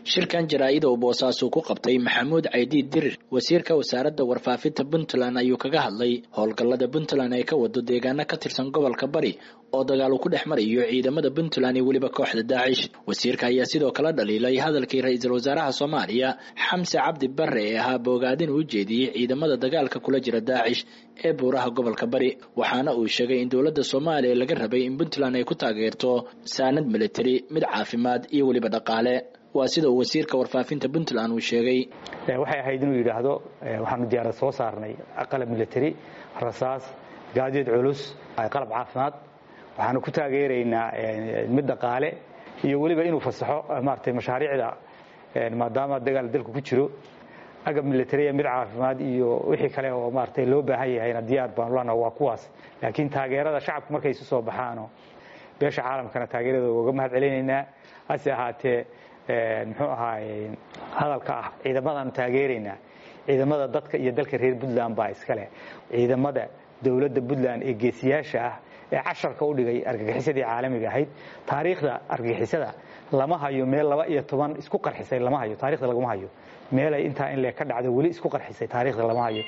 shirkan jaraa-ida uu boosaasu ku qabtay maxamuud caydiid dirir wasiirka wasaaradda warfaafinta puntland ayuu kaga hadlay howlgallada puntland ay ka wado deegaano ka tirsan gobolka bari oo dagaal uu ku dhex marayo ciidamada puntland iyo weliba kooxda daacish wasiirka ayaa sidoo kale dhaliilay hadalkii ra-iisul wasaaraha soomaaliya xamse cabdi bare ee ahaa boogaadin uu jeediyey ciidamada dagaalka kula jira daacish ee buuraha gobolka bari waxaana uu sheegay in dowladda soomaaliya laga rabay in puntland ay ku taageerto saanad militari mid caafimaad iyo weliba dhaqaale waa sida uu wasiirka warfaafinta puntland uu sheegay waxay ahayd inuu yidhaahdo waxaanu diyaarad soo saarnay qalab military rasaas gaadiid culus qalab caafimaad waxaanu ku taageeraynaa mid dhaqaale iyo weliba inuu fasaxo maaragtay mashaariicda maadaama dagaal dalku ku jiro agab militariya mid caafimaad iyo wixii kale oo maaragtay loo baahan yahayna diyaar baanu lanaha waa kuwaas laakiin taageerada shacabku markay isu soo baxaano beesha caalamkana taageerada uga mahad celinaynaa hase ahaatee muxuu ahaaye hadalka ah ciidamadaanu taageeraynaa ciidamada dadka iyo dalka reer puntland baa iskale ciidamada dowladda puntland ee geesiyaasha ah ee casharka u dhigay argagixisadii caalamiga ahayd taariikhda argagixisada lama hayo meel laba iyo toban isku qarxisay lama hayo taarikhda laguma hayo meelay intaa in lee ka dhacdo weli isku qarxisay taarikhda lama hayo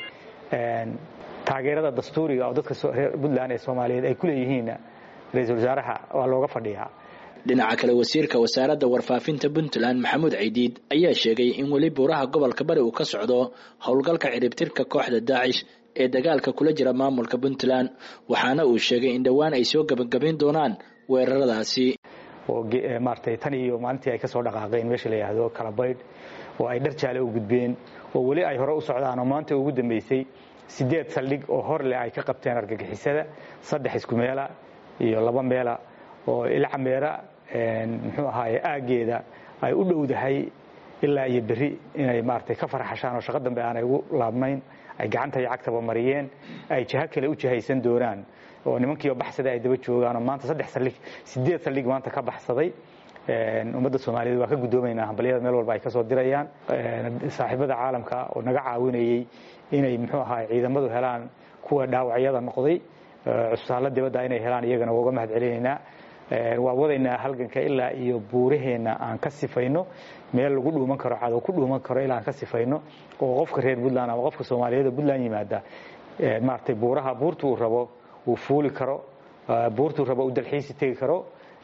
taageerada dastuuriga oo dadka reer puntland ee soomaaliyeed ay ku leeyihiinna ra-iisul wasaaraha waa looga fadhiyaa dhinaca kale wasiirka wasaaradda warfaafinta puntland maxamuud caydiid ayaa sheegay in weli buuraha gobolka bari uu ka socdo howlgalka ciribtirka kooxda daacish ee dagaalka kula jira maamulka puntland waxaana uu sheegay in dhowaan ay soo gebagabayn doonaan weeraradaasi oo maaratay tan iyo maalintii ay ka soo dhaqaaqeen meesha la yidhaahdo kalabaydh oo ay dhar jaale u gudbeen oo weli ay hore u socdaan oo maanta ugu dambeysay sideed saldhig oo hor leh ay ka qabteen argagixisada saddex isku meela iyo laba meela oo ilcameera muxuu ahaaye aaggeeda ay u dhowdahay ilaa iyo berri inay maaratay ka farxashaan oo shaqo dambe aanay ugu laabnayn ay gacanta iyo cagtaba mariyeen ay jaho kale u jahaysan doonaan oo nimankiioo baxsaday ay daba joogaan oo maanta saddex saldhig sideed saldhig maanta ka baxsaday ummadda soomaaliyeed waa ka guddoomaynaa hambalyada meel walba ay ka soo dirayaan saaxiibada caalamka oo naga caawinayey inay muxuu ahaay ciidamadu helaan kuwa dhaawacyada noqday cusbitaalla dibadda inay helaan iyagana waa uga mahad celinaynaa waa wadaynaa halganka ilaa iyo buuraheenna aan ka sifayno meel lagu dhuuman karo cadow ku dhuuman karo ilaa aan ka sifayno oo qofka reer puntland ama qofka soomaaliyeed oo puntland yimaada maaragtay buuraha buurta uu rabo uu fuuli karo buurtuu rabo uu dalxiisi tegi karo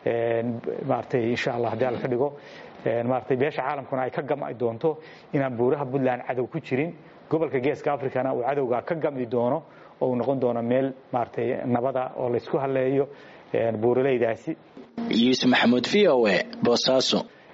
maaratay insha allah haddii alla ka dhigo maaratay beesha caalamkuna ay ka gam'i doonto inaan buuraha puntland cadow ku jirin gobolka geeska africana uu cadowgaa ka gam'i doono oo uu noqon doono meel maaratay nabada oo laysku halleeyo buuralaydaasi yuusuf maxamuud v o e boosaaso